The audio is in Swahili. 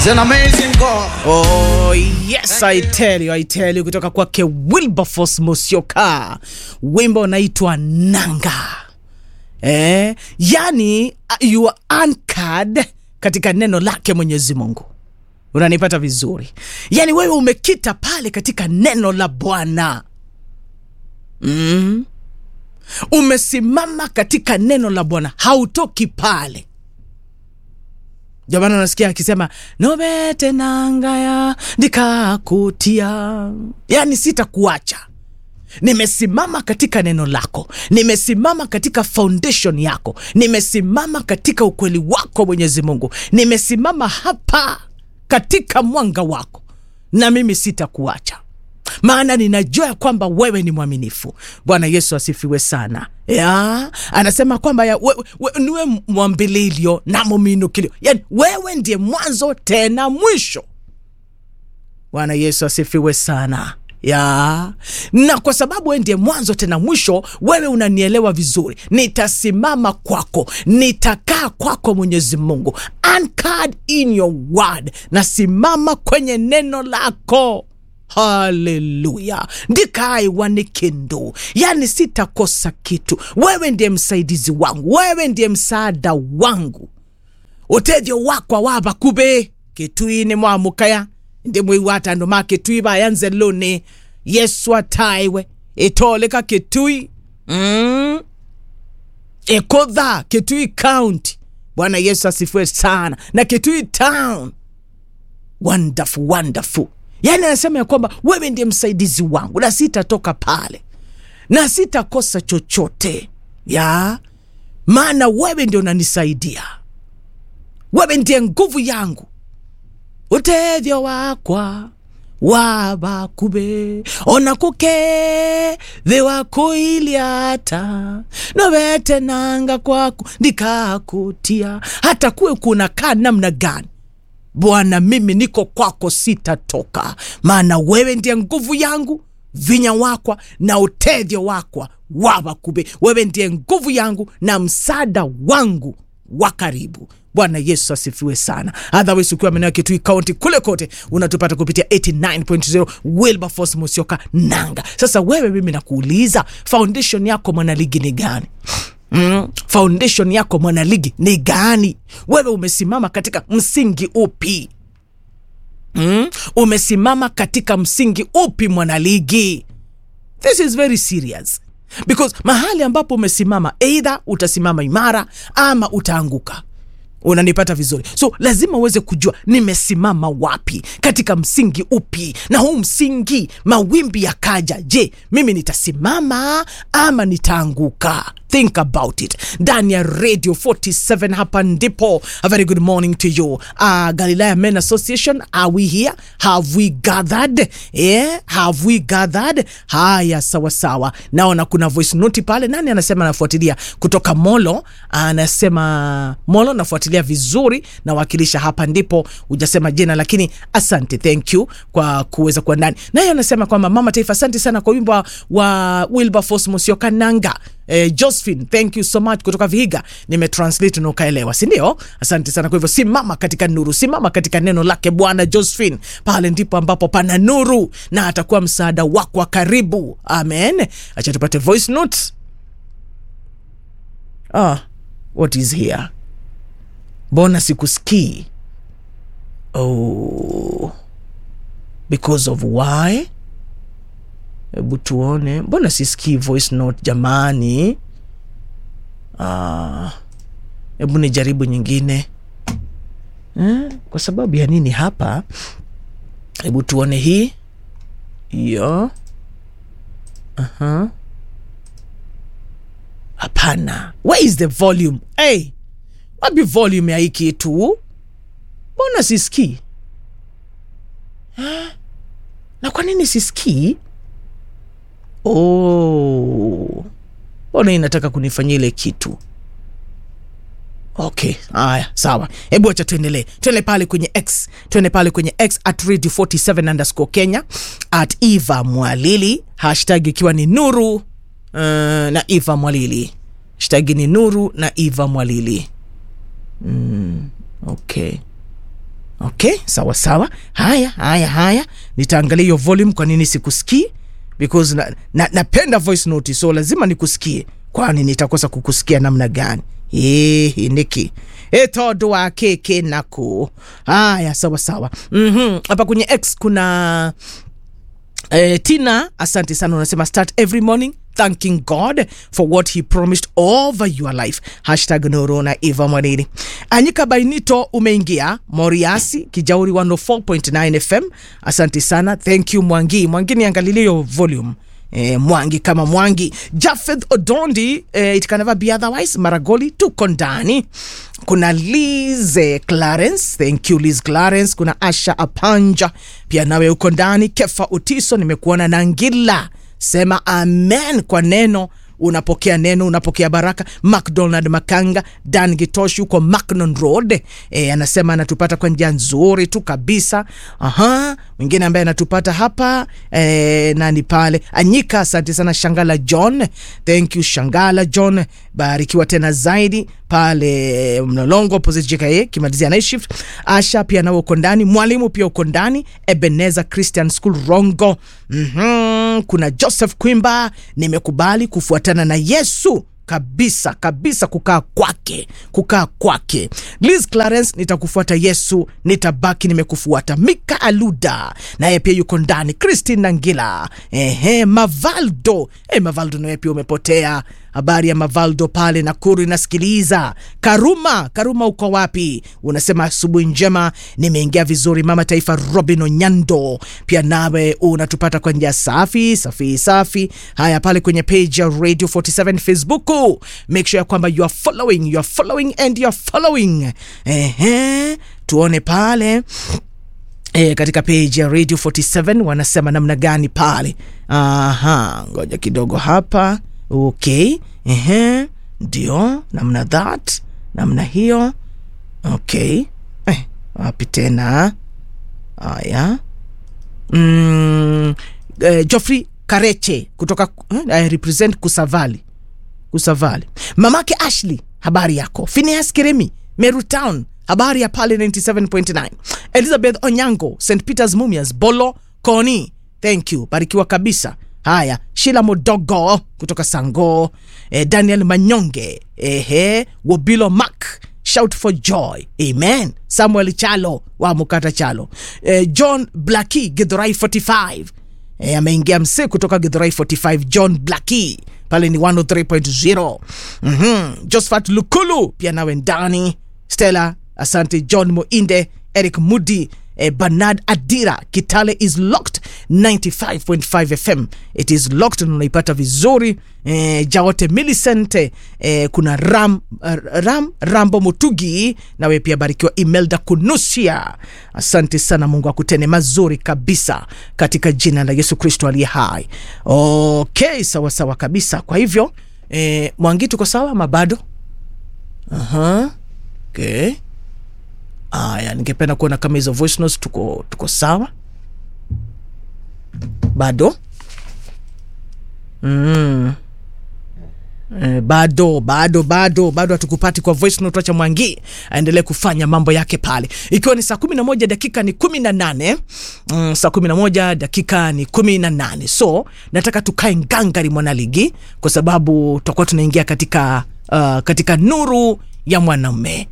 an amazing God. Oh, yes, I tell you, I tell you kutoka kwake Wilberforce Musyoka, wimbo unaitwa Nanga. Eh, yani uh, you are anchored katika neno lake Mwenyezi Mungu. Unanipata vizuri? Yani wewe umekita pale katika neno la Bwana. Mm. Umesimama katika neno la Bwana, hautoki pale. Jamani, unasikia akisema nobete nangaya ndikakutia, yani sitakuacha. Nimesimama katika neno lako, nimesimama katika foundation yako, nimesimama katika ukweli wako Mwenyezi Mungu, nimesimama hapa katika mwanga wako, na mimi sitakuacha maana ninajua ya kwamba wewe ni mwaminifu. Bwana Yesu asifiwe sana. Ya, anasema kwamba ya, we, we, niwe mwambililio na muminukilio, yani wewe ndiye mwanzo tena mwisho. Bwana Yesu asifiwe sana ya na kwa sababu wewe ndiye mwanzo tena mwisho, wewe unanielewa vizuri. Nitasimama kwako, nitakaa kwako, Mwenyezi Mungu, anchored in your word, nasimama kwenye neno lako. Haleluya, ndikaiwanikendo, yani sitakosa kitu. Wewe ndiye msaidizi wangu, wewe ndiye msaada wangu, utethyo wakwa wavakube kitwini mwamukaya ndi mwiwata andu ma kitui vayanze luni yesu ataiwe itoleka kitui mm. ikutha kitui county bwana yesu asifiwe sana na kitui town wonderful wonderful yaani anasema ya kwamba wewe ndiye msaidizi wangu na sitatoka pale na sitakosa chochote ya maana wewe ndio unanisaidia wewe ndiye nguvu yangu utethyo wakwa wavakube ona kukethi wakuiliata novete nanga kwaku ndikakutia hata kuwe kunakaa namna gani Bwana, mimi niko kwako, sitatoka, maana wewe ndiye nguvu yangu, vinya wakwa na utethyo wakwa wavakube. Wewe ndiye nguvu yangu na msaada wangu wa karibu. Bwana Yesu asifiwe sana. Otherwise ukiwa maeneo ya Kitui County kule kote unatupata kupitia 89.0 Wilberforce Musyoka Nanga. Sasa wewe, mimi nakuuliza, foundation yako mwanaligi ni gani? Mm, foundation yako mwanaligi ni gani? Wewe umesimama katika msingi upi? Mm, umesimama katika msingi upi mwanaligi? This is very serious because mahali ambapo umesimama, either utasimama imara ama utaanguka. Unanipata vizuri? So lazima uweze kujua nimesimama wapi, katika msingi upi, na huu msingi, mawimbi yakaja, je, mimi nitasimama ama nitaanguka? Think about it. Ndani ya Radio 47 hapa ndipo. A very good morning to you. Uh, Galilaya Men Association, are we here? Have we gathered? Yeah, have we gathered? Haya, sawa sawa. Naona kuna voice note pale. Nani anasema anafuatilia kutoka Molo? Anasema Molo nafuatilia vizuri, nawakilisha hapa ndipo. Hujasema jina lakini asante, thank you kwa kuweza kuwa ndani. Naye anasema kwamba Mama Taifa, asante sana kwa wimbo wa Wilberforce Musyoka Nanga. Eh, Josephine, thank you so much kutoka Vihiga, nimetranslate na ukaelewa, si ndio? Asante sana. Kwa hivyo simama katika nuru, simama katika neno lake Bwana. Josephine, pale ndipo ambapo pana nuru na atakuwa msaada wako wa karibu. Amen. Acha tupate voice note. Ah, what is here? Mbona sikusikii? Oh, because of why? Hebu tuone, mbona sisikii voice note jamani? Ah, hebu nijaribu nyingine eh? Kwa sababu ya nini hapa? Hebu tuone hii hiyo. Aha, hapana. Where is the volume? Hey, wapi volume ya hii kitu? Mbona sisikii eh? Na kwa nini sisikii? Oh, mbona inataka kunifanyia ile kitu? Okay, haya sawa, hebu acha tuendelee, tuende pale kwenye X, tuende pale kwenye X at radio 47 underscore Kenya at Eva Mwalili, hashtag ikiwa ni nuru uh, na Eva Mwalili, hashtag ni nuru na Eva Mwalili. Mm, okay okay sawa sawa haya haya haya nitaangalia hiyo volume kwa nini sikusikii because na, na, napenda voice note so lazima nikusikie kwani nitakosa kukusikia namna gani Ehe, niki etondo wa keke nako haya sawa sawa Mhm, hapa kwenye x kuna Eh, Tina, asante sana, unasema start every morning thanking God for what he promised over your life. Hashtag Norona Eva Mwanini. Anyika Bainito umeingia Moriasi Kijauri 104.9 FM. Asante sana. Thank you Mwangi. Mwangi niangalilie hiyo volume. Eh, Mwangi kama Mwangi. Jafeth Odondi, eh, it can never be otherwise. Maragoli tuko ndani. Kuna Liz eh, Clarence, thank you Liz Clarence. Kuna Asha Apanja pia nawe uko ndani. Kefa Utiso nimekuona na Ngila, sema amen kwa neno unapokea neno unapokea baraka macdonald makanga dan gitoshi huko macnon road e, anasema anatupata kwa njia nzuri tu kabisa aha mwingine ambaye anatupata hapa e, nani pale anyika asante sana shangala john thank you shangala john barikiwa tena zaidi pale mlolongo opposite jka kimalizia night shift asha pia nawe uko ndani mwalimu pia uko ndani ebeneza christian school rongo mm-hmm. kuna joseph kwimba nimekubali kufuatana na yesu kabisa kabisa kukaa kwake kukaa kwake liz clarence nitakufuata yesu nitabaki nimekufuata mika aluda naye pia yuko ndani christine nangila ehe mavaldo e, mavaldo naye pia umepotea habari ya mavaldo pale nakuru inasikiliza karuma karuma uko wapi unasema asubuhi njema nimeingia vizuri mama taifa robin onyando pia nawe unatupata kwa njia safi safi safi haya pale kwenye page ya radio 47 facebook make sure ya kwamba you are following you are following and you are following ehe tuone pale E, katika page ya radio 47 wanasema namna gani pale aha ngoja kidogo hapa okay ehe ndio namna that namna hiyo okay eh, wapi tena haya mm, eh, joffrey kareche kutoka eh, I represent kusavali kusavali mamake ashley habari yako phineas kiremi meru town habari ya pale 97.9 elizabeth onyango st peters mumias bolo koni thank you barikiwa kabisa haya shila modogo kutoka sango eh, daniel manyonge ehe wobilo mak shout for joy amen samuel chalo wa mukata chalo eh, john blaki githurai 45 eh, ameingia msee kutoka githurai 45 john blaki pale ni 103.0 mm-hmm. josephat lukulu pia nawe ndani stella asante john moinde eric mudi eh, bernard adira kitale is locked 95.5 fm it is locked na unaipata vizuri eh, jaote millicent eh, kuna ram, uh, ram rambo mutugi nawe pia barikiwa imelda kunusia asante sana mungu akutene mazuri kabisa katika jina la yesu kristo aliye hai okay sawa sawa kabisa kwa hivyo eh, mwangi tuko sawa ama bado Aha. okay aya ningependa kuona kama hizo voice notes tuko, tuko sawa bado mm. Eh, bado bado bado bado hatukupati kwa voice note acha mwangi aendelee kufanya mambo yake pale ikiwa ni saa kumi na moja dakika ni kumi na nane mm, saa kumi na moja dakika ni kumi na nane so nataka tukae ngangari mwanaligi kwa sababu tutakuwa tunaingia katika uh, katika nuru ya mwanamume